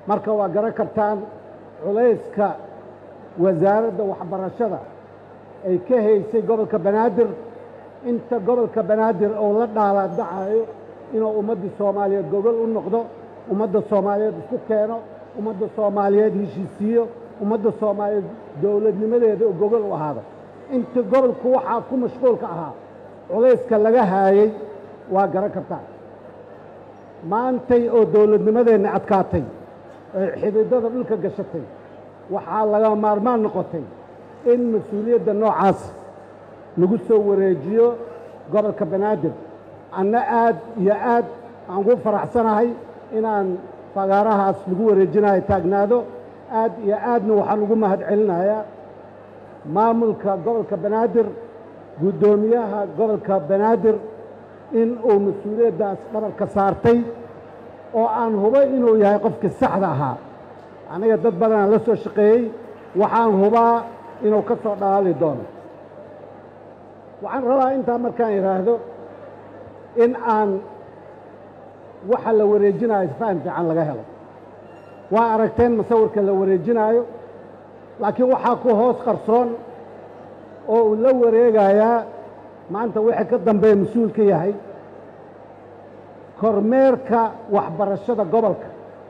marka waa garan kartaan culayska wasaaradda waxbarashada ay ka haysay gobolka banaadir inta gobolka banaadir oo la dhaalaadacayo inuu ummadda soomaaliyeed gogol u noqdo ummadda soomaaliyeed isku keeno ummadda soomaaliyeed heshiisiiyo ummadda soomaaliyeed dowladnimadeeda oo gogol u ahaado inta gobolku waxaa ku mashquulka ahaa culayska laga haayey waa garan kartaan maantay oo dowladnimadeenna adkaatay oy xididada dhulka gashatay waxaa laga maarmaan noqotay in mas-uuliyadda noocaas lagu soo wareejiyo gobolka banaadir anna aad iyo aad aan ugu faraxsanahay inaan fagaarahaas lagu wareejinayo taagnaado aad iyo aadna waxaan ugu mahad celinayaa maamulka gobolka banaadir guddoomiyaha gobolka banaadir in uu mas-uuliyaddaas dhabarka saartay oo aan hubay inuu yahay qofkii saxda ahaa aniga dad badanaan la soo shaqeeyey waxaan hubaa inuu ka soo dhalaali doono waxaan rabaa intaa markaan idhaahdo in aan waxa la wareejinayo faham fiican laga helo waa aragteen masawirka la wareejinaayo laakiin waxaa ku hoos qarsoon oo uu la wareegayaa maanta wixii ka dambeeya mas-uul ka yahay kormeerka waxbarashada gobolka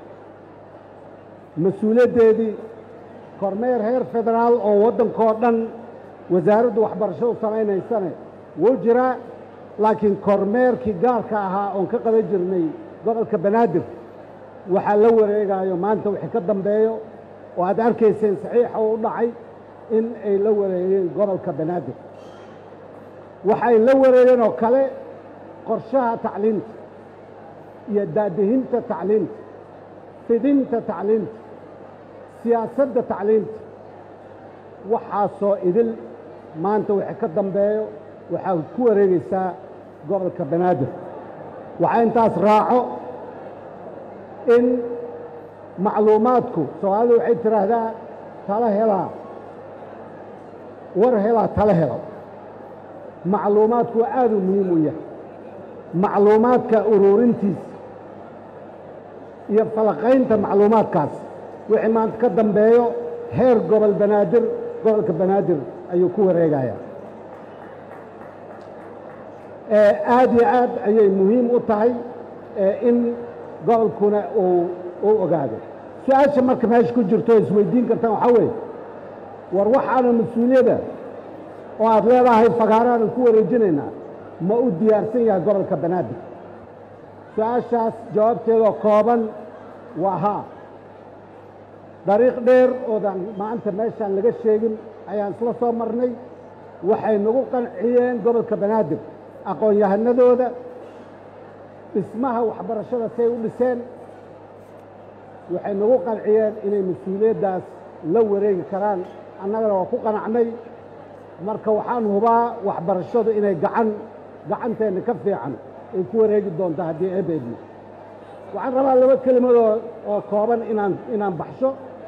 mas-uuliyaddeedii kormeer heer federaal oo waddankoo dhan wasaaraddu waxbarashadu samaynaysane wuu jiraa laakiin kormeerkii gaarka ahaa oon ka qaban jirnay gobolka banaadir waxaa la wareegayo maanta wixii ka dambeeyo oo aad arkayseen saxiixa u dhacay in ay la wareegeen gobolka banaadir waxay la wareegeen oo kale qorshaha tacliinta iyo daadihinta tacliinta fidinta tacliinta siyaasadda tacliinta waxaasoo idil maanta wixii ka dambeeyo waxaa ku wareegaysaa gobolka banaadir waxaa intaas raaco in macluumaadku soomaalidu waxay tidhaahdaa tala helaa war helaa tala helo macluumaadku waa aad u muhiim u yahay macluumaadka uruurintiisa iyo falaqaynta macluumaadkaas wixii maanta ka dambeeyo heer gobol banaadir gobolka banaadir ayuu ku wareegayaa aad iyo aad ayay muhiim u tahay in gobolkuna uu u ogaado su-aasha marka meesha ku jirto o isweydiin kartaan waxaa weeye war waxaana mas-uuliyadda oo aad leedahay fagaaraanan ku wareejinaynaa ma u diyaarsan yahay gobolka banaadir su-aashaas jawaabteedoo kooban waa haa dariiq dheer oodan maanta meeshaan laga sheegin ayaan isla soo marnay waxay nagu qanciyeen gobolka banaadir aqoon-yahanadooda dhismaha waxbarashada say u dhiseen waxay nagu qanciyeen inay mas-uuliyaddaas la wareegi karaan annagana waa ku qanacnay marka waxaan hubaa waxbarashadu inay gacan gacanteenna ka fiican ay ku wareegi doontaa haddii ebeedno waxaan rabaa laba kelimadoo oo kooban inaan inaan baxsho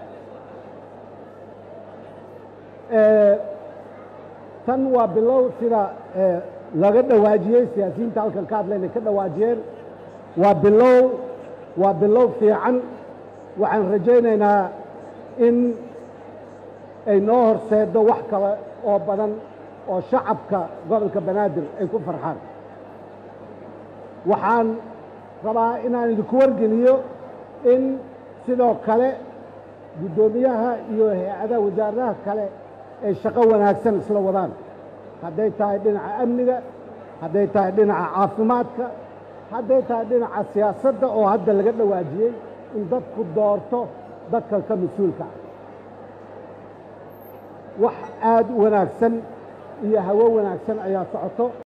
tan waa bilow sida laga dhawaajiyey siyaasiyiinta halkan ka hadlayna ka dhawaajiyeen waa bilow waa bilow fiican waxaan rajaynaynaa in ay noo horseeddo wax kale oo badan oo shacabka gobolka banaadir ay ku farxaan waxaan rabaa inaan idinku wargeliyo in sidoo kale guddoomiyaha iyo hay-adaha wasaaradaha kale ay shaqo wanaagsan isla wadaan hadday tahay dhinaca amniga hadday tahay dhinaca caafimaadka hadday tahay dhinaca siyaasadda oo hadda laga dhawaajiyey in dadku doorto dadka ka mas-uulka ah wax aad u wanaagsan iyo hawo wanaagsan ayaa socoto